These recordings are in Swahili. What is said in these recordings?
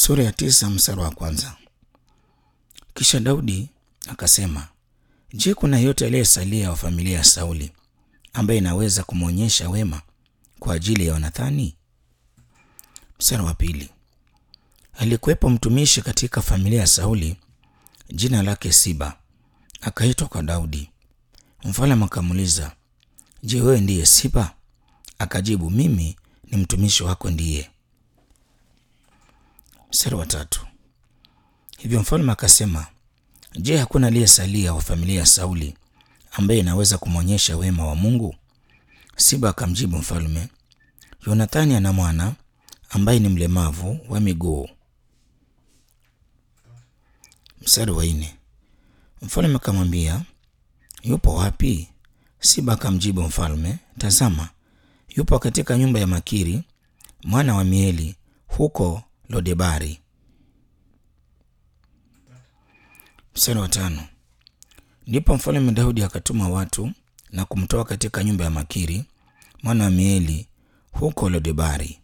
Sura ya tisa mstari wa kwanza. Kisha Daudi akasema, Je, kuna yote aliyesalia wa familia ya Sauli ambaye inaweza kumwonyesha wema kwa ajili ya Yonathani? Mstari wa pili. Alikuwepo mtumishi katika familia ya Sauli, jina lake Siba, akaitwa kwa Daudi. Mfalme akamuuliza, Je, wewe ndiye Siba? Akajibu, mimi ni mtumishi wako ndiye. Mstari wa tatu. Hivyo mfalme akasema, Je, hakuna aliyesalia wa familia ya Sauli ambaye inaweza kumwonyesha wema wa Mungu? Siba akamjibu mfalme, Yonathani ana mwana ambaye ni mlemavu wa miguu. Mstari wa nne. Mfalme akamwambia, yupo wapi? Siba akamjibu mfalme, tazama, yupo katika nyumba ya Makiri mwana wa Mieli huko Lodebari. Mstari wa tano. Ndipo mfalme Daudi akatuma watu na kumtoa katika nyumba ya Makiri mwana wa Mieli huko Lodebari.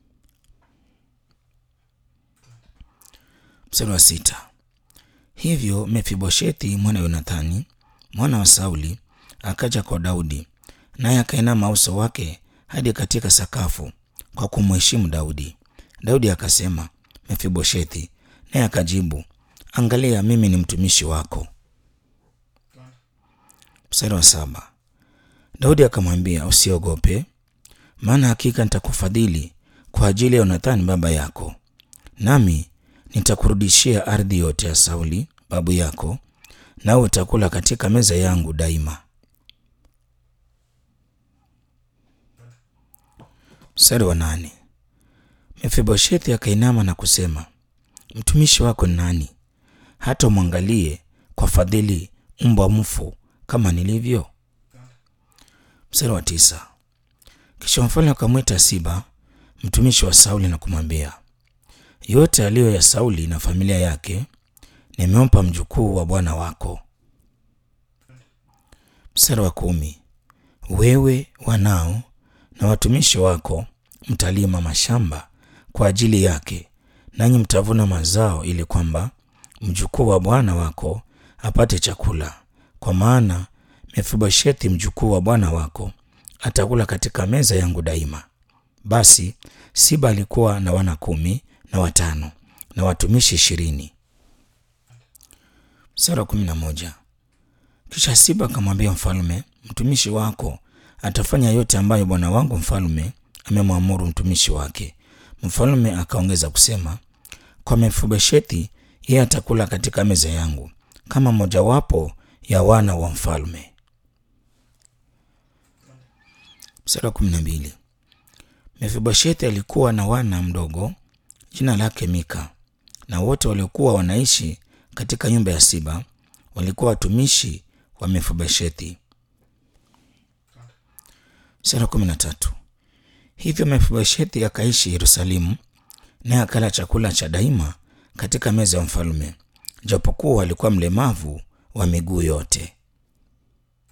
Mstari wa sita. Hivyo Mefiboshethi mwana Yonathani mwana wa Sauli akaja kwa Daudi, naye akainama uso wake hadi katika sakafu kwa kumheshimu Daudi. Daudi akasema, Mefiboshethi, naye akajibu, angalia, mimi ni mtumishi wako. Mstari wa saba. Daudi akamwambia, usiogope, maana hakika nitakufadhili kwa ajili ya Yonathani baba yako, nami nitakurudishia ardhi yote ya Sauli babu yako, nawe utakula katika meza yangu daima. Mstari wa nane. Mefiboshethi akainama na kusema, mtumishi wako ni nani, hata umwangalie kwa fadhili mbwa mfu kama nilivyo? Mstari wa tisa. Kisha mfalme akamwita Siba mtumishi wa Sauli na kumwambia, yote aliyo ya Sauli na familia yake nimempa mjukuu wa bwana wako. Mstari wa kumi. Wewe, wanao na watumishi wako mtalima mashamba kwa ajili yake, nanyi mtavuna mazao, ili kwamba mjukuu wa bwana wako apate chakula, kwa maana Mefiboshethi mjukuu wa bwana wako atakula katika meza yangu daima. Basi Siba alikuwa na wana kumi na watano na watumishi ishirini. Mstari wa kumi na moja. Kisha Siba akamwambia mfalme, mtumishi wako atafanya yote ambayo bwana wangu mfalme amemwamuru mtumishi wake. Mfalme akaongeza kusema, kwa Mefiboshethi yeye atakula katika meza yangu kama mojawapo ya wana wa mfalme. Mstari wa kumi na mbili. Mefiboshethi alikuwa na wana mdogo jina lake Mika, na wote waliokuwa wanaishi katika nyumba ya Siba walikuwa watumishi wa Mefiboshethi. Mstari wa kumi na tatu. Hivyo Mefiboshethi akaishi Yerusalemu, naye akala chakula cha daima katika meza ya mfalme, japokuwa alikuwa mlemavu wa miguu yote.